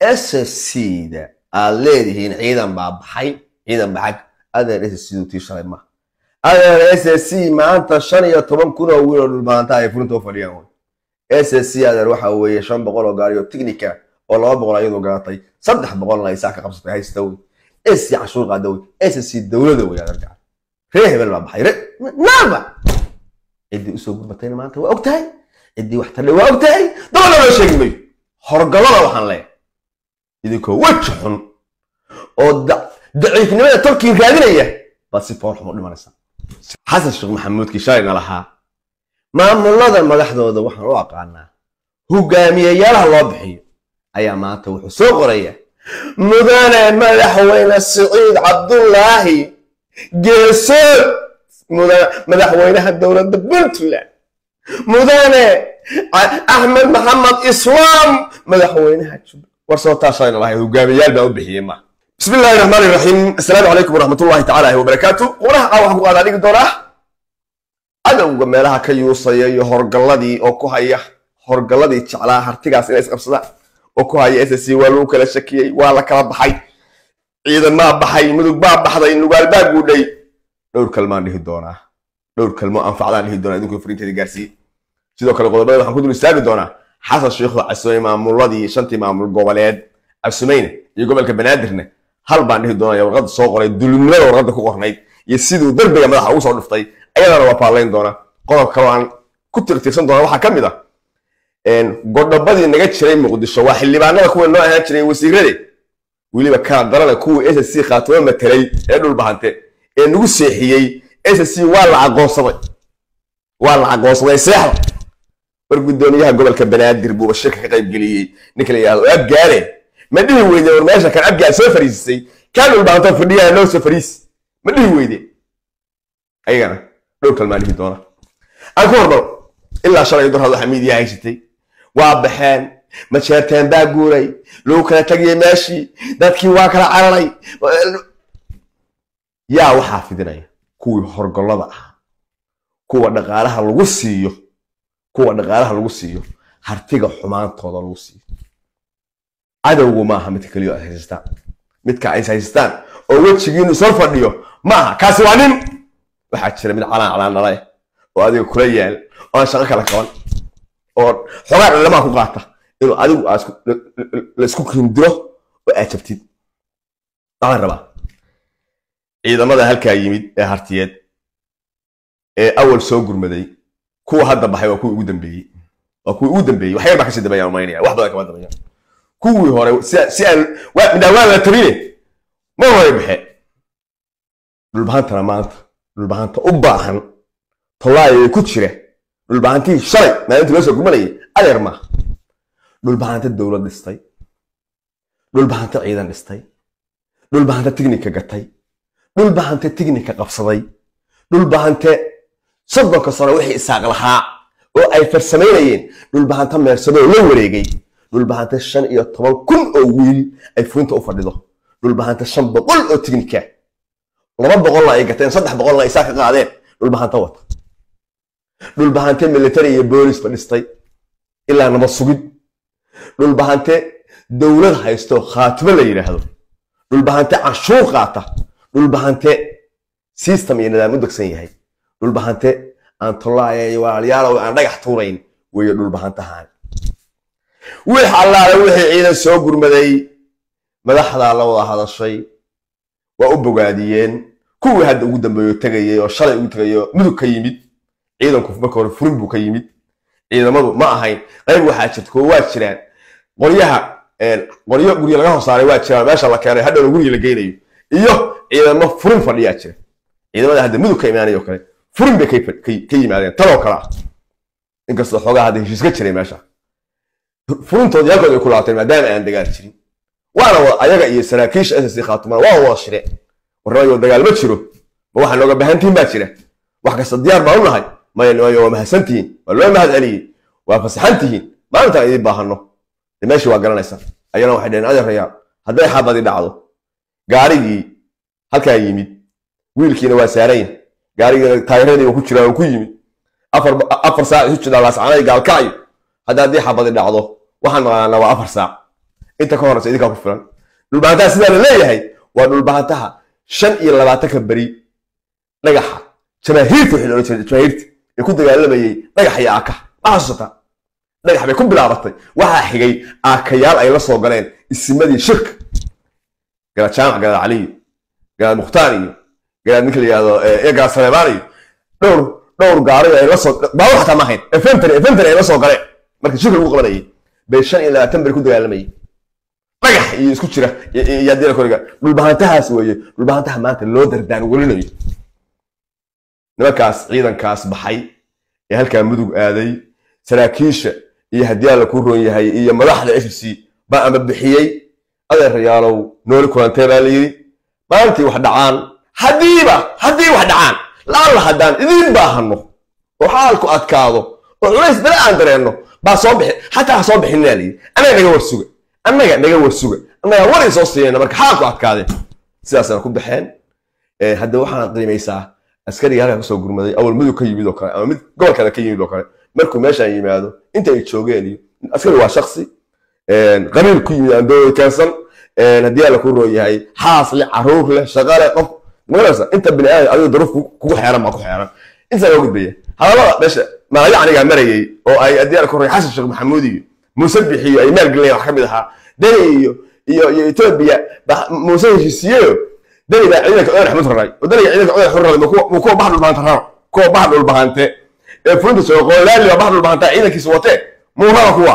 sscda aad leedihiin ciidan baa baxay ciidan baxay adeer sscdu tii shalay ma adeer ssc maanta shan iyo toban kun oo wiil oo dhulmaanta ay furinta u fadhiyaan wey ssc adeer waxa weeye shan boqol oo gaari oo technica oo laba boqol ayadoo garatay saddex boqolna ay saa ka qabsatay haysta wey ssc cashuur qaada wey ssc dowlada wey adeer gacan ree hebel baa baxay re naaba ciddii usoo gurbatayna maanta waa og tahay ciddii wax tadhay waa og tahay dabada loo sheegi mayo horgallada waxaan leeyahay idinkoo weji xun oo daciifnimada tolkii raadinaya baad si foor xum u dhimanaysaa xasan sheekh maxamuudkii shalayna lahaa maamulada madaxdooda waxaan u aqaanaa hogaamiyayaalaha loo bixiyo ayaa maanta wuxuu soo qoraya mudane madaxweyne siciid cabdullaahi geesood madaxweynaha dowladda puntland mudane axmed maxamed islaam madaxweynaha jubbaland war soo taashayna lahayd hogaamiyayaal baa u bixiyey ma bismi illahi raxmaan iraxiim assalaamu calaykum waraxmatullahi tacaala wabarakaatu quraha qaa waxaan ku qaadaa dhigi doonaa cadowga meelaha ka yuusaya iyo horgalladii oo ku haya horgalladii jeclaa hartigaas inay isqabsadaan oo ku haya ssc waa lagu kala shakiyey waa la kala baxay ciidan maa baxay mudug baa baxday nugaal baa guudhay dhowr kalmaan dhihi doonaa dhowr kalmo anfacdaan dhihi doonaa idinku fariinteeda gaarsiiye sidoo kale qodobada waxaan ku dul istaagi doonaa xasan sheikhu casumey maamuladii shantii maamul goboleed casumeyne iyo gobolka banaadirne hal baan dhihi doonaya warqadda soo qoray dulumnimada warqadda ku qornayd iyo siduu darbiga madaxa ugu soo dhiftay ayadana waa paallayn doona qodob kaloo aan ku tirtirsan doona waxaa ka mid ah godhobadii naga jiray muqdisho waa xildhibaanada kuwa noo ahaan jiray wasiirade weliba kala darana kuwii ssc khaatimo matelay ee dhulbahante ee nagu seexiyey ssc waa la aqoonsaday waa la aqoonsaday seexda war guddoomiyaha gobolka banaadir buuba shirka ka qaybgeliyey ninka la yidhahdo abgaale ma dhihi weyde war meesha kan abgaal soo fariisisay kaa dhulbahanto fadhiyaha noo soo fariisi ma dhihi weyde ayagana dhowr kalmaa dhihi doona aan ku hormaro ilaa shalay darhad waxaa miidiya haysatay waa baxeen majeerteen baa guuray lagu kala tegiyey meeshii dadkii waa kala cararay yaa waxaa fidinaya kuwii horgollada ah kuwa dhaqaalaha lagu siiyo kuwa dhaqaalaha lagu siiyo hartiga xumaantooda lagu siiyo cadowgu maaha midka keliya ay haysastaan midka ay haysastaan oo wejigiinu soo fadhiyo maaha kaasi waa nin waxaa jira mid calaan calaan dhalay oo adiga kula yaal oo aan shaqo kala qaban oo xogaa dhalimaha ku qaata inuu adigu la isku kindiro oo aad jabtid waxaan rabaa ciidamada halkaa yimid ee hartiyeed ee awal soo gurmaday kuwa hadda baxay waa kuwii ugu dambeeyey waa kuwii ugu dambeeyey wax yar baa kasii dambeeyaan umaynaya wax badan kama dambeeyaan kuwii hore si aan midhaan waan la tabine ma hore baxe dhulbahantana maanta dhulbahanta u baahan tollaayay ku jira dhulbahantii shalay maalintii loo soo gurmanayay adeer maaha dhulbahanta dowlad dhistay dhulbahanta ciidan dhistay dhulbahanta tignika gatay dhulbahante tignika qabsaday dhulbahante soddonka sano wixii isaaq lahaa oo ay farsamaynayeen dhulbahanta meersadoo la wareegay dhulbahante shan iyo toban kun oo wiil ay furinta u fadhido dhulbahante shan boqol oo tignika laba boqolna ay gateen saddex boqolna ay saa ka qaadeen dhulbahanta wata dhulbahante military iyo boolis fadhistay ilaa nabad sugid dhulbahante dowlad haysto khaatimo la yidhaahdo dhulbahante canshuur qaata dhulbahante system iyo nidaam u degsan yahay dhulbahante aan tollaaya iyo walaalayaalow aan dhagax tuurayn weeye dhulbahantahaan wix allaale wixii ciidan soo gurmaday madaxdaa la wada hadashay waa u bogaadiyeen kuwii hadda ugu dambeeyo tegayay oo shalay ugu tegayo mudug ka yimid ciidanku marka hore furin buu ka yimid ciidamadu ma ahayn qayb waxaa jirta kuwa waa jiraan qoryaha qoryo gurya laga horsaaray waa jiraan meesha la keenay hadhowna guriga la geynayo iyo ciidamo furin fadhiyaa jira ciidamada hadda mudug ka imaanay oo kale furin bay ka yimaadeen taloo kale ah inkastoo xoogaa hadda heshiis ka jiray meesha furintoodii halkood ay ku laateen maadaama aan dagaal jirin waana ayaga iyo saraakiisha ssc khaatumana waa wada shire warramayoo dagaal ma jiro ma waxaa nooga baahantihin baa jira wax kasta diyaar baan u nahay maya waa mahadsantihiin waa loo mahad celiyey waa fasaxan tihiin maalintaan idiin baahano de meeshii waa garanaysa ayana waxay dhaheen adeerayaa hadday xabadi dhacdo gaarigii halkaa yimid wiilkiina waa saarayn gaarigiina taageeradiiba ku jiraa oo ku yimid afar saac isu jidhaa laascanay gaalkacyo hadda haddii xabadi dhacdo waxaan naqaanaa waa afar saac inta ka horeysa idinkaa ku filan dhulbahantaha sidaa la leeyahay waa dhulbahantaha shan iyo labaatanka beri dhagaxa jamaahiirta wixii loodhan jiray jamaahiirta ee ku dagaalamayay dhagax iyo aaka ma xasuusataa dhagax bay ku bilaabatay waxaa xigay aakayaal ay la soo galeen isimadii shirka garaad jaamac garaad caliyo garaad mukhtaar iyo garaad ninka la yihahdo iyo garaad saleebaan iyo dhowr dhowr gaari ay la soo baawur xataa ma ahayn efentary efentary ay la soo galeen markii shirka lagu qabanayay bay shan iyo labaatan beri ku dagaalamayay dhagax iyo isku jira iyo haddii koriga dhulbahantahaas weeye dhulbahantaha maanta loo dardaan welinayo nimankaas ciidankaas baxay ee halkaa mudug aaday saraakiisha iyo haddii alla ku roon yahay iyo madaxda f c baa ama bixiyey adeerayaalow nooli kulantee baa la yidhi maalintii wax dhacaan haddiiba haddii wax dhacaan laalla haddaan idiin baahano oo xaalku adkaado oo culays bale aan dareenno baa soo bixi xataa ha soo bixinina la yidhi annaga naga warsuga annaga naga warsuga annaga war in soo siinayna marka xaalku adkaadeen sidaasana ku baxeen hadda waxaan qiimaysaa askariga halkaa kasoo gurmaday awal mudug ka yimid oo kale ama mid gobol kale ka yimid oo kale markuu meeshaan yimaado inta ay joogeen iyo askari waa shaksi qabiil ku yimid aan dooda keensan haddii alla ku roon yahay xaas leh caruur leh shaqa leh qof magaraysa inta bini aadam adigo daruuf kugu xeeran baa ku xeeran intaa loo gudbaya hadallada meesha maalaya anigaa marayay oo ay haddii alla ku roon xasan sheekh maxamuud iyo muuse bixiyo ay maalgelinayaan wax ka mid ahaa deni iyo iyo iyo etoobiya muuse heshiisiyeyo dani baa ciidanka odan axmud raray oo daniga ciidanka odan axmud raray muu kuwa bax dhulbahanta raro kuwa bax dhulbahante ee fulinta soo qoolaali baa bax dhulbahanta ciidankiisa watee muu rara kuwa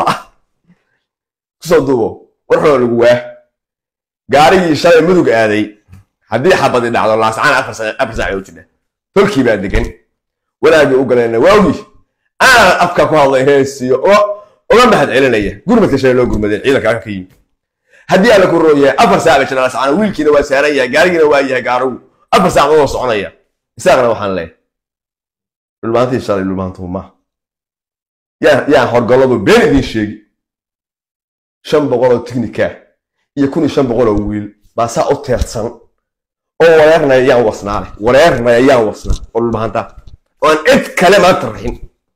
kusoo duubo warxoo lagu waa gaarigii shalay mudug aaday haddii xabadi dhacdo laascaan afar saac oo jira tolkii baa degan wanaagii u galayna waawgii aanan afka ku hadlay heesiyo oo uga mahad celinaya gurmadka shalay loo gurmadeen ciidanka halka ka yimid haddii alla ku rooyahay afar saac bay jira laascaan wiilkiina waa saaran yahay gaarigiina waa yahay gaarigu afar saac oo soconaya isaaqna waxaan leeyahay dhulmaantii shalay dhulmaantuu ma yaan horgalladu been idiin sheegi shan boqol oo tiknika iyo kun iyo shan boqol oo wiil baa saa u teersan oo wareernaya yaan wasnaale wareernaya yaan wasnaa oo dhulmaanta oo aan cid kale maanta raxin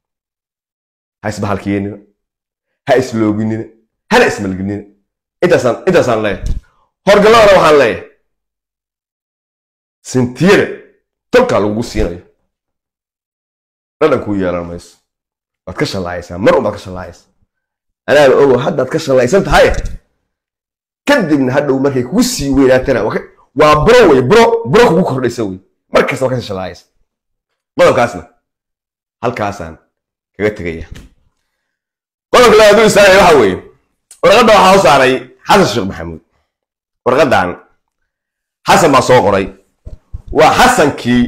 ha isbahalkiyeenina ha islooginina hana ismalginina intaasaan intaasaan leeyahay horgalladana waxaan leeyahay sintiyada tolkaa lagugu siinayo dhadhan kuu yeelan mayso waad ka shallaayaysaa mar unbaad ka shallaayaysaa anaaba ogo haddaad ka shallaysan tahay kadibna hadhow markay kugu sii weynaatana waa buro wey buro buro kugu kordhaysa wey markasta waa kasii shallaayaysa qodobkaasna halkaasaan kaga tegaya qodobka labaad u istaagaya waxa weeye warqadda waxaa u saaray xasan sheekh maxamuud warqaddan xasan baa soo qoray waa xasankii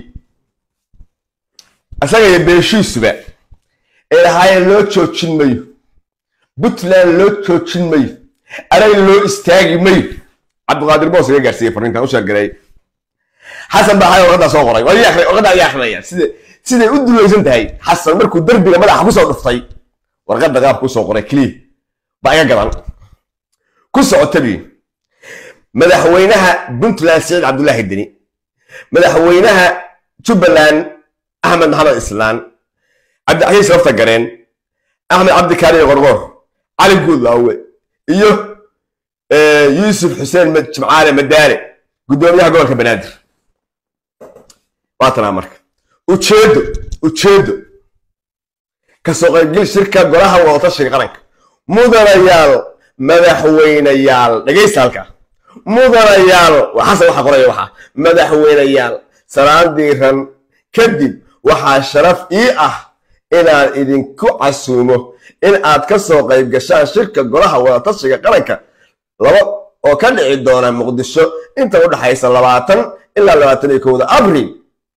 isaga iyo beeshiisuba ee lahaayeen loo joojin mayo puntland loo joojin mayo aray loo istaagi mayo cabdiqaadir boos iga gaarsiiyey farriintan u sheergareey xasan baa haya warqaddaa soo qoray warqadda ayaa akrinaya sida siday u dulaysan tahay xasan markuu derbiga madaxa kusoo dhuftay warqadda qaabka usoo qoray keliya baa iga gadan ku socotabi madaxweynaha puntland siciid cabdullaahi deni madaxweynaha jubbaland axmed maxamed islaan cabdixayiis lafta gareen axmed cabdikaariyo qorqor cali guudlaawe iyo yuusuf xuseen jimcaale madaale guddoomiyaha gobolka banaadir waatanaa marka ujeedo ujeedo kasoo qaybgel shirka golaha wadatashiga qaranka mudanayaal madaxweynayaal dhegaysta halkaa mudanayaal xasan waxa qoraya waxaa madaxweynayaal salaan diiran kadib waxaa sharaf ii ah inaan idinku casuumo in aad ka soo qayb gashaan shirka golaha wadatashiga qaranka laba oo ka dhici doona muqdisho inta u dhaxaysa labaatan ilaa labaatan iyo kowda abril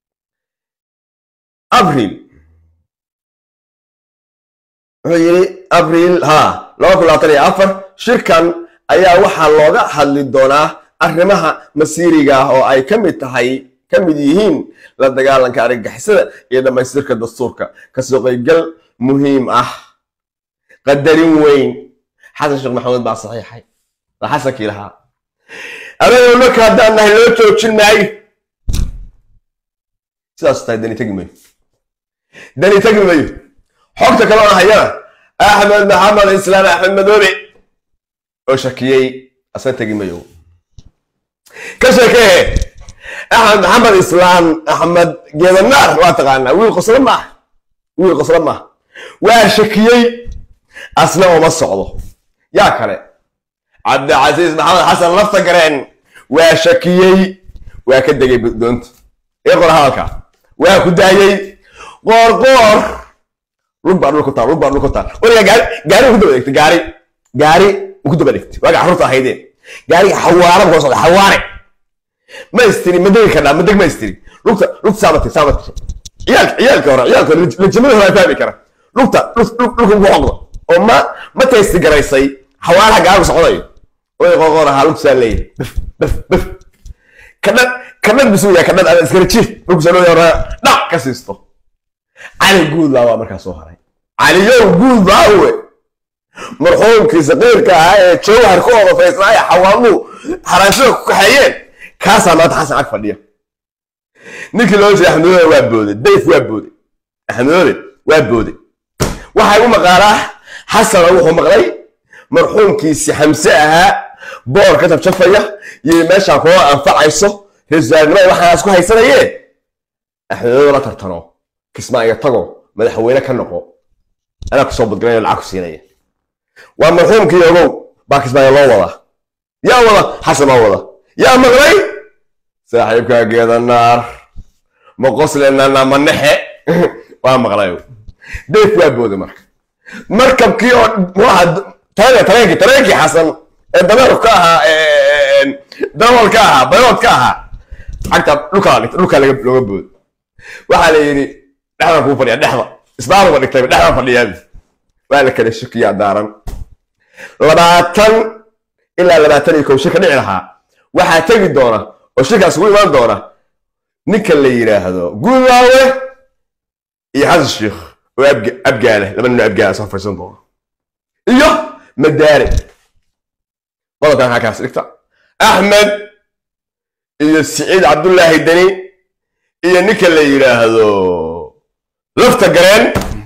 abril wuxuu yidhi abril ha laba kun labaatan iyo afar shirkan ayaa waxaa looga hadli doonaa arrimaha masiiriga ah oo ay ka mid tahay ka mid yihiin la dagaalanka argagixisada iyo dhammaystirka dastuurka kasoo qaybgal muhiim ah qadarin weyn xasan sheekh maxamed baa saxiixay waa xasankii lahaa adagoo marka haddaan nahay loo joojin maayo sidaas tahay dani tegi mayo dani tegi mayo xogta kaloo hayana axmed maxamed islaam axmed madoobe oo shakiyey asna tegi mayo ka sheekee axmed maxamed islaan axmed geedanaar waa taqaanaa wiil qoslo maaha wiil qoslo maaha waa shakiyey asna uma socdo yaa kale cabdicasiis maxamed xasan lafta gareen waa shakiyey waa ka degay doonta ee qora hadalka waa ku daayey qoor qoor lug baa dhulku taal lug baa dhulku taal weligaa gaari gaari ku daba dhigtay gaari gaari ku daba dhigtay waaga carruurta ahaydeen gaariga xawaara buu kala socday xawaare ma istiri ma degi kardhaa ma deg ma istiri lugta lugta saamatay saamatay ciyaalka ciyaalka hore ciyaalka hore lajamada hore fahmi kara lugta lugta ugu xoqda oo ma ma taysti garaysay xawaaraha gaarigu socdayo way qoqor ahaa lugtaa leeyahay bif bif bif kadhad kadhad bisu yahay kadhad aad iskala jiif lugta loo yaraa dhac ka siisto cali guudlaa waa markaa soo haray caliyow guudlaawe marxuumkii saqiirka ahaa ee jawhar ku odafaysnaaye xawaaluhu xaraanshada ku kaxeeyeen kaasaa maanta xasan ag fadhiya ninkii loo jeeda axmedoole waa booday dayf waa booday axmedoole waa booday waxaa igu maqaalaa xasana wuxuu maqlay marxuumkiisi xamse ahaa boor ka jabjafaya iyo meeshaa koo anfacayso reeswaalnimada waxaas ku haysanayeen axmedoole la tartano kismaayo tago madaxweyne ka noqo anaa kusoo badgalanayo lacag ku siinaya waa marxuumkii ogow baa kismaayo loo wadaa yaa wada xasan baa wada yaa maqlay saaxiibkaa geeda naar ma qoslenana ma nexe waa maqlay deef waa booday marka markabkii oo muxuaha tareenkii tareenkii xasan ee dameerku ka ahaa dawal ka ahaa bayood ka ahaa cagta dhulkaa dhigta dhulkaa looga booday waxaa la yidhi dhexdan kuu fadhiya dhexda isbaabuga dhigtayba dhexdan fadhiyaabi waa la kala shukiyaa daaran labaatan ilaa labaatan iyo kow shir ka dhici lahaa waxaa tegi doona oo shirkaas ugu imaan doona ninka la yidhaahdo guulaawe iyo xasan sheikh oo abgaale laba nin oo abgaale soo fadhiisan doona iyo madaare qodobkan halkaas dhigta axmed iyo siciid cabdullaahi deni iyo ninka la yidhaahdo lafta gareen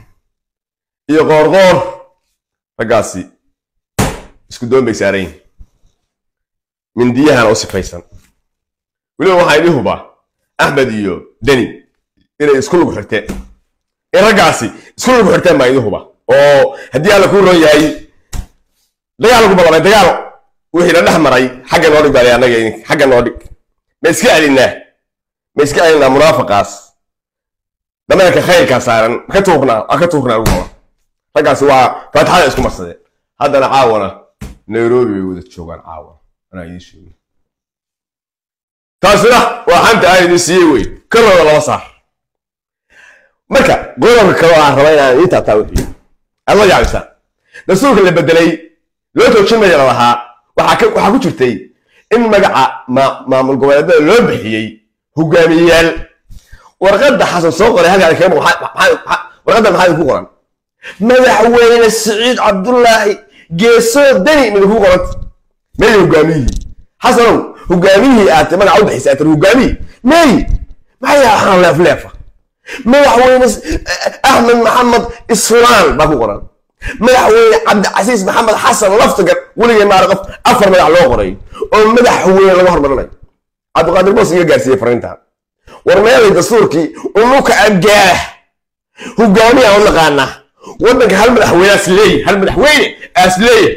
iyo qoorqoor raggaasi isku doon bay saaran yihin mindiyahana u sifaysan weliba waxaa idin hubaa axmed iyo deni inay isku lug xirteen in raggaasi isku lug xirteen baa idin hubaa oo haddii alla kuu ron yahay dagaal lagu ballamay dagaal wixii la dhex maray xagga noo dhig baa annaga xagga noo dhig ma iska celinaa ma iska celinaa munaafaqaas dameerka khayrkaa saaran ka tuurnaa ka tuurnaa ugu qaba raggaasi waa faatixada isku marsadeen haddana caawana nairobi bay wada joogaan caawana anaa idiin sheegay taasina waa xanta aan idin siiyey wey kalooda laba saar marka qodobka kale aan raba inaan idiin taabtaa wixii aad la yaabisaa dastuurka la bedelay loo toojinmaya la lahaa waxaa ku jirtay in magaca maamul goboleedada loo bixiyey hogaamiyeyaal warqadda xasan soo qoray halkaa kaga warqadda maxaa idinku qoran madaxweyne siciid cabdullaahi geesoo deni midinku qoranta meey hogaamiyihii xasanow hogaamiyihii aad magaca u bixisay aad hogaamiyii meey maxay waxaan leefleefa madaxweyne axmed maxamed islaan baa ku qoran madaxweyne cabdicasiis maxamed xasan laftagar weligay maara qof afar madax loo qoray oo madaxweyne laga hormarinayo cabdiqaadir boos iga gaarsiiyey fariintan war meelay dastuurkii unuka abgaah hogaamiya u naqaanaa waddanka hal madaxweyne as leeyahy hal madaxweyne as leeyahy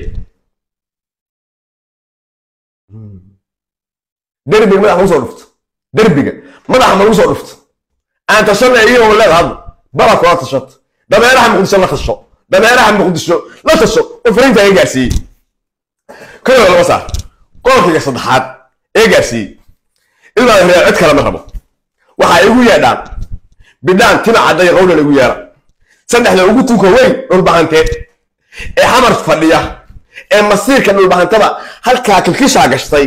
derbiga madax lagu soo dhufto derbiga madaxa ma lagu soo dhufto aan tashana iyagoo leeda hadda bala kula tashato dameeraha muqdisho la tasho dameeraha muqdisho la tasho oo fariinta iga gaarsiiyey kaloo lama saar qolkiga saddexaad ee gaarsiiyey ilaa reer cid kale ma rabo waxaa igu yeedhaan bidhaan tima cadday qowlan igu yeera saddexda ugu tunka weyn dhulbahanteed ee xamar fadhiya ee masiirka dhulbahantada halkaa kilkishaa gashtay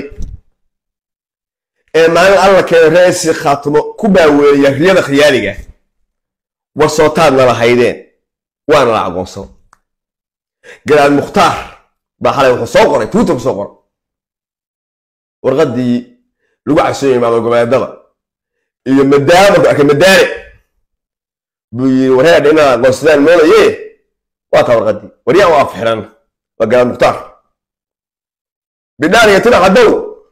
ee maalin alla keena reesi khaatumo ku baaweeya riyada khiyaaliga warsootaadna lahaydeen waana la aqoonsan garaad mukhtaar baa xalay wuxuu soo qoray twitter ku soo qoray warqaddii lagu casooyay maamul goboleedada iyo madaama markuu arkay madaare buu yiri wareedha inaad aqoonsadaan moodaye waa taa warqaddii waryaan u afxiran waa garaad mukhtaar bidhaan iyo tinac haddow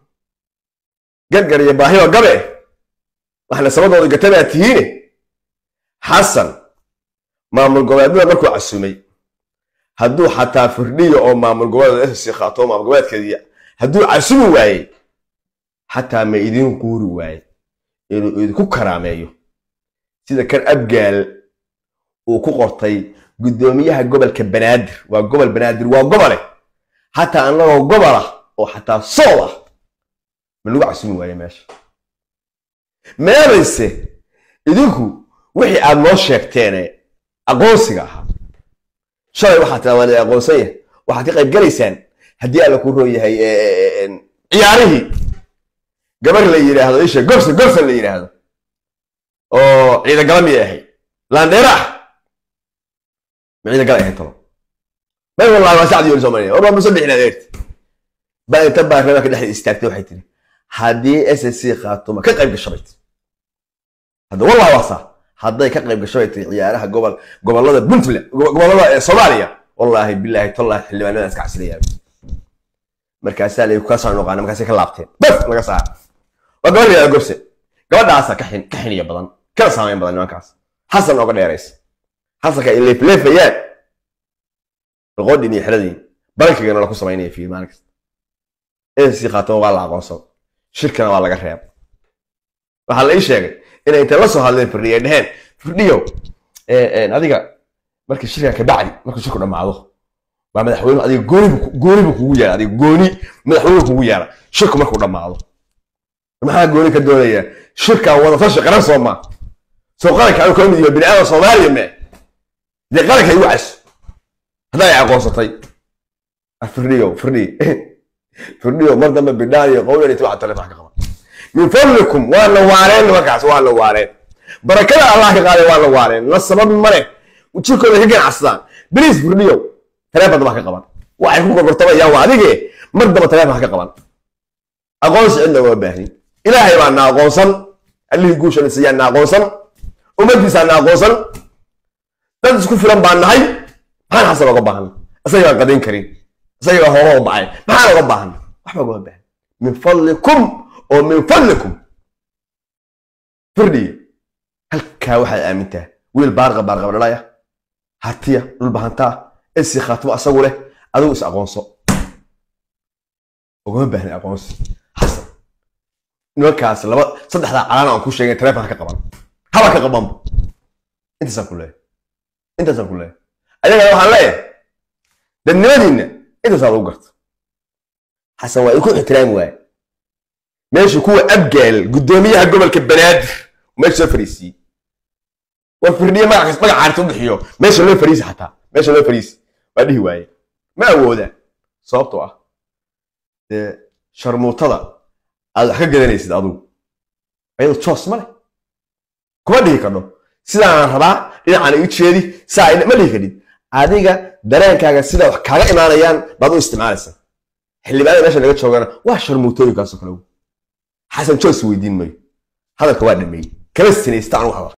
gargar iyo baahiyo gabe waxna sabadooda gatabaa tihiine xasan maamul goboleednada markuu casumay hadduu xataa firdhiyo oo maamul goboleed ssc qaato oo maamul goboleedkeedii hadduu casumi waayey xataa ma idin quuri waaye inuu idinku karaameeyo sida kan abgaal uu ku qortay guddoomiyaha gobolka banaadir waa gobol banaadir waa gobole xataa annagoo gobol ah oo xataa sool ah ma lagu casumi waaye meesha meelayse idinku wixii aad noo sheegteene aqoonsiga ahaa shalay waxaa tiraa waan aqoonsan yahay waxaad ka qayb galaysaan haddii alla ku roon yahay ciyaarihii gabar la yidhaahdo isha gorsa gorsa la yidhaahdo oo ciidagala miyay ahayd laandheera ah ma ciidagala ahayd talo may wallahi waa sacdi yooli soomaaliya war waa musabix inaad eegti baa inta baarlamaanka dhexda istaagtay waxay tiri haddii s s c qaatuma ka qayb gasho bay tiri hadda wallahi waa saa hadday ka qayb gasho bay tiri ciyaaraha gobol gobollada puntland gobollada soomaaliya wallaahi bilaahi tallahi xildhibaanada iska casriyaa markaasaa la kaasoo noqaana markaasay ka laabteen bas laga saara waa gabar yidhahda gobse gabadhaasa ka xin ka xiniya badan kana saameyn badan nimankaas xasan ooga dheeraysa xasanka ay leefleefayaan boqodhin iyo xeradin bankigana la ku samaynaya fiir maalin kasta ssc qaatoma waa la aqoonsan shirkana waa laga reeb waxaa la ii sheegay inay intay la soo hadleen firdhiya dheheen firdhiyow adiga markii shirka kabacdi markuu shirku dhammaado waa madaxweynuhu adiga goonibu goonibu kugu yeera adiga gooni madaxweynuhu kugu yeera shirku markuu dhammaado maxaa gooni ka doonaya shirkan wadatashi qaran soo maa soo qaranka anu kala mid yaho bini aadam soomaaliya mee dee qaranka igu caso haddaa ay aqoonsatay firdhiyo firdhi firdhiyo mar dambe bidhaan iyo qowlan iyo tibaxa taleefon ka qaban min fadlikum waa la waareen nimankaas waa la waareen barakada allah ka qaaday waa la waareen la sabab male jirkooda ka ganacsadaan beliis firdhiyo taleefon daba ka qaban waxay ku gorgortamayaan waa adige mar daba taleefon ka qaban aqoonsi cidna waa baahnin ilaahay baa na aqoonsan allihii guusha nasiyaa na aqoonsan ummaddiisaa na aqoonsan dad isku filan baan nahay maxaan xasan oga baahana isaga baan qadayn karin isaga hooga u bacay maxaan oga baahana waxba ogama baahan min fadlikum oo min fadlikum firdhiye halkaa waxaad aamintaa wiil baarqa baarqaba dhalaya hatiya dhulbahantaa esi khaatimo asagu leh adigu is aqoonso ogama baahna aqoonsi xasan nimankaas laba saddexdaa calaan aan ku sheegay taleefonka ka qaban haba ka qabanba intaasaan ku leeyahay intaasaan ku leeyahay ayagana waxaan leeyahay dadnimadiinna intaasaa lagu garta xasan waa iku ixtiraami waaye meesha kuwa abgaal guddoomiyaha gobolka banaadir meesha soo fariisiiyey war firdhiye magac magac caarta u bixiyo meesha loo fariisi xataa meesha loo fariisi waa dhihi waaye ma awoodaan sababtoo ah dee sharmuutada aad wax ka gadanaysid adugu ayadoo joos ma leh kuma dhihi kadho sidaanaan rabaa dhinacaan igu jeedi saa ma dhihi kadhid adiga dareenkaaga sida wax kaaga imaanayaan baad u isticmaalaysaa xildhibaanada meesha naga joogana waa sharmuutooyinkaasoo kale xasan joos weydiin mayo hadalka waa dhameeyey kama sinaysta anu hadal